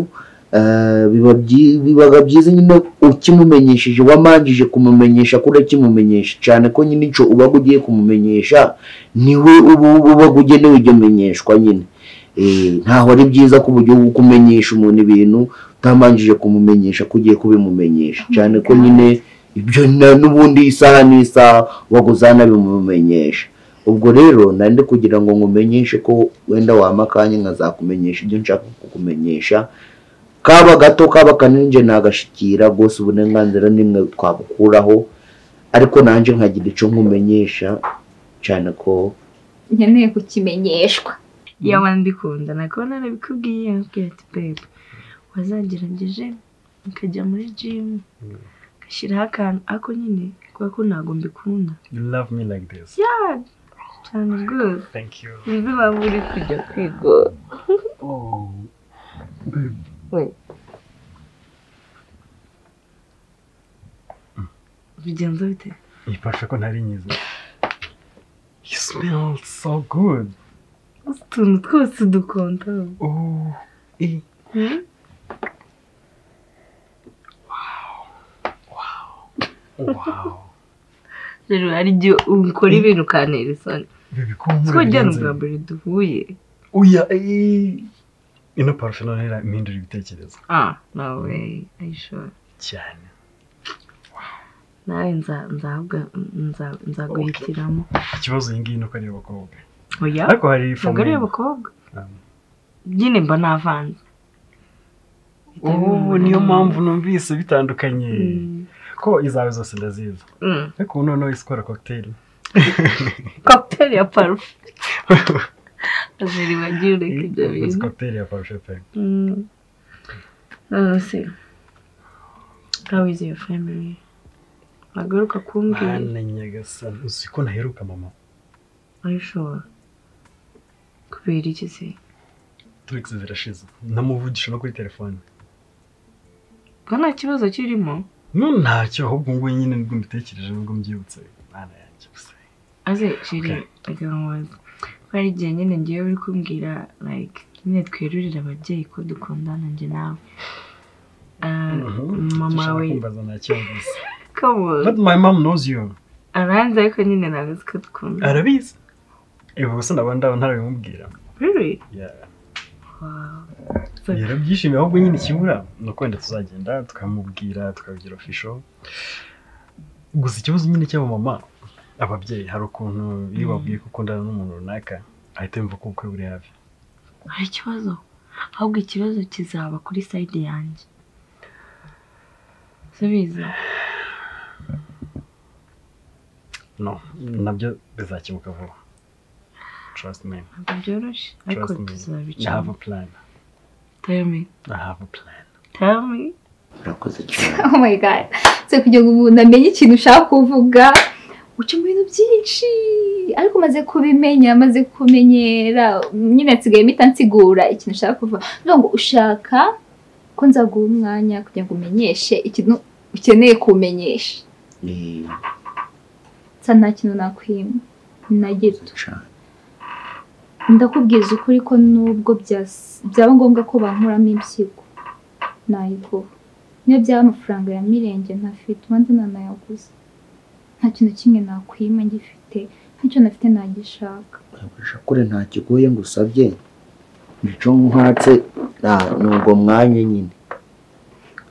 eh, biba byi- bibaga byiza nyine ukimumenyesheje wamanjije kumumenyesha ko urakimumenyesha cyane ko nyine icyo uba ugiye kumumenyesha niwe uba uba ugenewe iryo menyeshwa nyine Eh, ntaho ari byiza ku buryo bwo kumenyesha umuntu ibintu utamanjije kumumenyesha ko ugiye kubimumenyesha cyane ko nyine ibyo na- n'ubundi isaha n'isaha ubwo uzanabimumenyesha ubwo rero nari ndi kugira ngo nkumenyeshe ko wenda wampa akanya nkazakumenyesha ibyo nshaka kukumenyesha kaba gato kaba kanini nje nagashikira rwose uburenganzira nimwe twabukuraho ariko nanjye nkagira icyo nkumenyesha cyane ko nkeneye kukimenyeshwa yawe mbikunda nakabona nabikubwiye nkubwira ati babe wazagerageje ukajya muri jimu ugashyiraho akantu ako nyine kubera ko ntabwo mbikunda you love me like this yeah cyane rwose thank you uzi waba uri kujya kwigora oh we bigenza bite ifashe ko ntari nyiza you smell so good utuntu twose dukonta oh eh Hmm? wow rero hari igihe ukora ibintu ukantera isoni bibi ko nkora siko rya ni ibirenze. ubwa mbere duhuye oya eh ino parufe noneho irahindura ibitekerezo ah no way are you sure cyane nawe nza- nzahabwa- nza- nzaguhitiramo ikibazo iyi ngiyi ni uko ari abakobwa oya ariko hari ntabwo ari famille. abakobwa nyine mba navanze ubu niyo mpamvu numvise bitandukanye ko izawe zose ndazizi Mm. ariko ubu noneho isi ikora cocktail Cocktail ya parufe aziriwe agiye ureka ibyo Uzi bintu cocktail ya parufe pe Mm. none se how is your family wagaruka kumbwira mana nyagasani uzi ko naheruka mama ayishobora kubera iki se turikisi zirashize namuvugisha no kuri telefone ko nta kibazo kirimo no ntacyo ahubwo ngubu nyine nibwo mbitekereje nibwo mbyibutse mana yanjye gusa aze shiri reka nkubaze ko hari igihe nyine ngewe uri kumbwira like nyine twerurire ababyeyi ko dukundana njye nawe Ah, mama Sinshaka we kumbaza nta kibazo come on but my mom knows you aranzi ariko nyine ntabwo azi ko dukundana arabizi ibi gusa ndabona ndabona ntarabimubwira really Yeah. wow yarabyishimiye ahubwo nyine ikibura ni uko wenda tuzagenda tukamubwira tukabigira ofisho gusa ikibazo nyine cy'abamama ababyeyi hari ukuntu iyo Mm. babwiye ko ukundana n'umuntu runaka ahita yumva ko ubukwe buri hafi hari ikibazo ahubwo ikibazo kizaba kuri sayidi yanjye subiza no nabyo bizakemuka vuba trust me ntabwo byoroshye ariko trust me i have tuzabicamo a plan tell me i have a plan tell me urakoze oh my god se kugira ngo umuntu amenye ikintu ushaka kuvuga uca mu bintu byinshi ariko umaze kubimenya amaze kumenyera nyine nsigaye mpita nsigura ikintu ushaka kuvuga Ndavuga ngo ushaka ko nzaguha umwanya kugira ngo umenyeshe ikintu ukeneye kumenyesha nsa nta kintu nakwima na gito ndakubwiza ukuri ko nubwo byas- byaba ngombwa ko bankuramo impyiko nayiguha niyo byaba amafaranga ya mirenge ntafite ubanza nanayaguze nta kintu kimwe nakwima ngifite nicyo nafite nagishaka kure nta kigoye ngo usabye nicyo nkwatse nta- ni ubwo mwanya nyine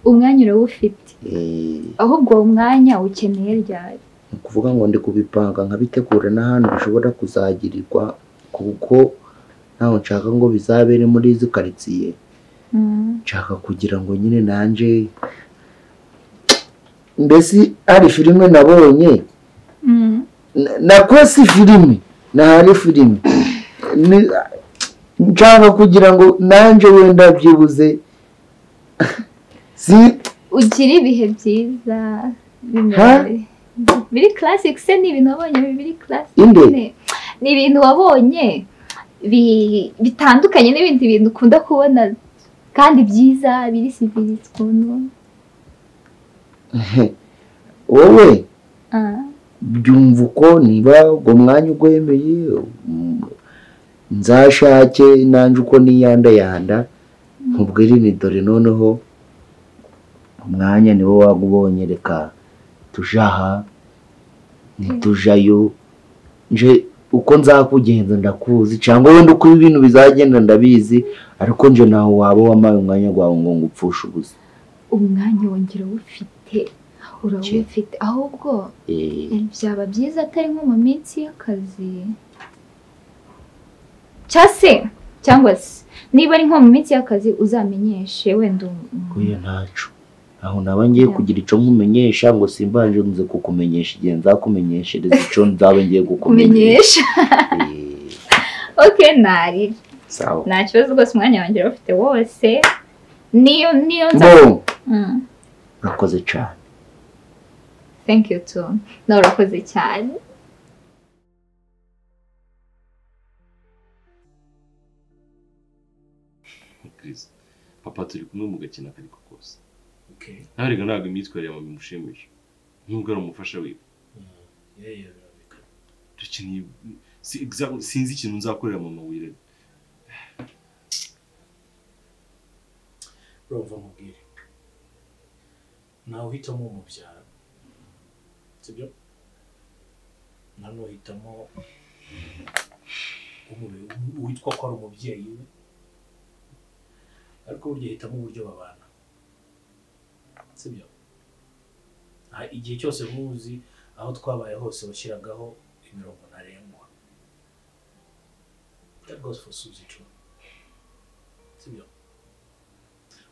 umwanya urawufite Eh, ahubwo uwo mwanya ukeneye ryari ni ukuvuga ngo ndi kubipanga nkabitegura n'ahantu bishobora kuzagirirwa kuko ntaho nshaka ngo bizabere muri izi karitsiye Mm. nshaka kugira ngo nyine nanjye mbese hari filime nabonye Mm. na- nakoze filime nahari filime Ni- nshaka kugira ngo nanjye wenda byibuze si ugira ibihe byiza bimeze- biri classic se ni ibintu wabonye biri classic Inde? nyine. ni ibintu wabonye bi- bitandukanye n'ibindi bintu ukunda kubona kandi byiza biri civilized ukuntu wowe Ah. byumva uko niba ubwo mwanya ugwemeye mm, nzashake nanjye uko niyandayanda nkubwire ni dore noneho umwanya niwo wagubonye reka tujye aha ntitujayo nje uko nzakugenza ndakuzi cyangwa wenda uko ibintu bizagenda ndabizi ariko nje ntaho waba wamaye umwanya wawe ngo ngupfushe ubusa umwanya wongera uwufite urawufite ahubwo Eh, byaba byiza atari nko mu minsi y'akazi cyangwa se cyangwa se niba ari nko mu minsi y'akazi uzamenyeshe wenda umu- oya ntacu aho naba ngiye kugira icyo nkumenyesha ngo simbanje nze kukumenyesha igihe nzakumenyeshereza icyo nzaba ngiye kukumenyesha kumenyesha ok nari sawa nta kibazo rwose umwanya wanjye bafite wose niyo niyo nza Bo. Mm, urakoze cyane thank you too nawe urakoze cyane Chris, papa turi kumwe mu gakino akariko kose nawe reka ntabwo imyitwarire yawe bimushimisha nubwo ari umufasha wiwe dukeneye si- exa- sinzi ikintu nzakorera muntu wirega urumva mubwire nawe uhitamo umubyara sibyo nano uhitamo umu- uwitwa ko ari umubyeyi we ariko burya uhitamo uburyo babana sibyo Aha, igihe cyose muzi aho twabaye hose washyiragaho imirongo ntarengwa that goes for Suzy too sibyo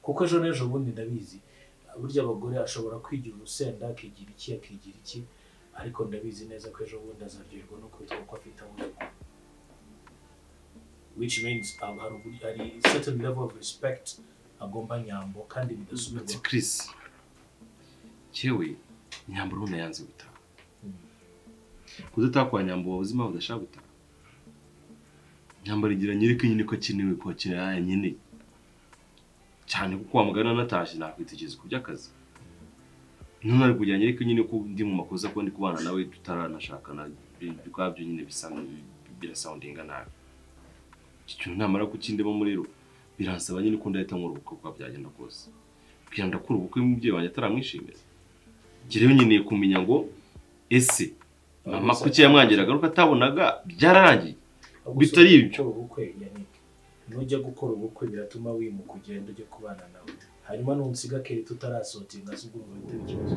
kuko ejo n'ejo bundi ndabizi burya abagore ashobora kwigira urusenda akigira iki akigira iki ariko ndabizi neza ko ejo bundi azaryoherwa no kubitwa ko afite aho uri which means um, hari uburyo hari certain level of respect agomba nyambo kandi bidasubirwaho Chris cyewe nyambo urabona yanze gutaha kudataha kwa nyambo wabuze impamvu udashaka gutaha nyambo rigira nyiri ko nyine ko akenewe ko akenera nkeneye cyane kuko wamugana natashye nakwitegereza ku by'akazi none ari kugira nyiri ko nyine ko ndi mu makosa ko ndi kubana nawe tutaranashakana bi- bikwabyo nyine bisa birasoundinga nabi iki kintu namara kukindemo muri ro biransaba nyine ko ndahita nkora ubukwe uko byagenda kose kugira ngo ndakure ubukwe umubyeyi wanjye ataramwishimira njye rero nkeneye kumenya ngo ese mama kuki yamwangiraga nuko atabonaga byararangiye bitari ibyo Gukora ubukwe Yannick nujya gukora ubukwe biratuma wimuka ugenda ujya kubana nawe hanyuma nunsiga kera tutarasohotinga se ubwo bihita bigira ikibazo